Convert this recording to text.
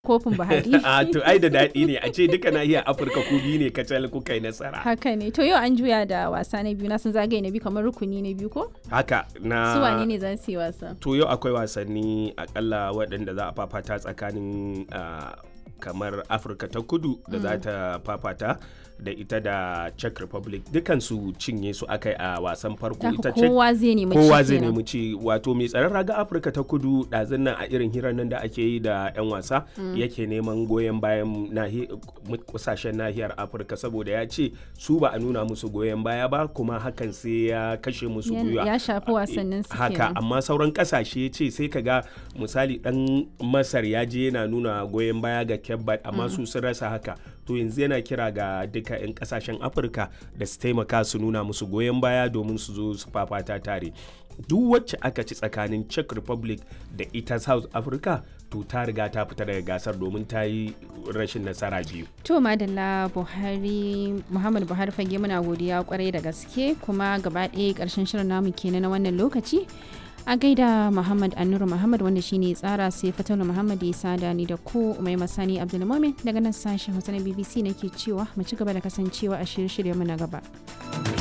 kofin Buhari. a to ai da daɗi ne a ce duka nahiyar Afirka ku biyu ne kacal kuka yi nasara. Haka ne. To yau an juya da wasa na biyu na sun zagaye na biyu kamar rukuni na biyu ko? Haka na Su wane ne za su yi wasa? to yau akwai wasanni akalla waɗanda za a fafata tsakanin ah, kamar afirka ta kudu da za ta fafata da ita da czech republic dukansu cinye su aka yi a wasan farko Haka ita czech kowa zai nemi kowa ci zai kenan. nemi ci wato mai tsaron raga afirka ta kudu ɗazun nan a irin hirar nan da ake yi da 'yan wasa yake neman goyon bayan nahi- kasashen nahiyar afirka saboda ya ce su ba a nuna musu goyon baya ba kuma hakan sai ya kashe musu Ya- gwiwa ya shafi wasannin su haka kenan. amma sauran kasashe ce sai ka ga misali dan masar ya je yana nuna goyon baya ga kebbat amma su sun rasa haka to yanzu yana kira ga duka 'yan kasashen afirka da su taimaka su nuna musu goyon baya domin su zo su fafata tare duk wacce aka ci tsakanin czech republic da ita south africa to ta riga ta fita daga gasar domin ta yi rashin nasara biyu To Madalla Buhari Muhammad Buhari fage muna godiya kwarai da gaske kuma gaba ɗaya ƙarshen shirin namu kenan na wannan lokaci. A gaida Muhammad Annuru Muhammad wanda shine tsara sai Fatalu Muhammad ya sada ni da ku mai masani Abdulmumin daga nan sashen Hausa na BBC nake cewa mu ci gaba da kasancewa a shirye-shirye mu na gaba.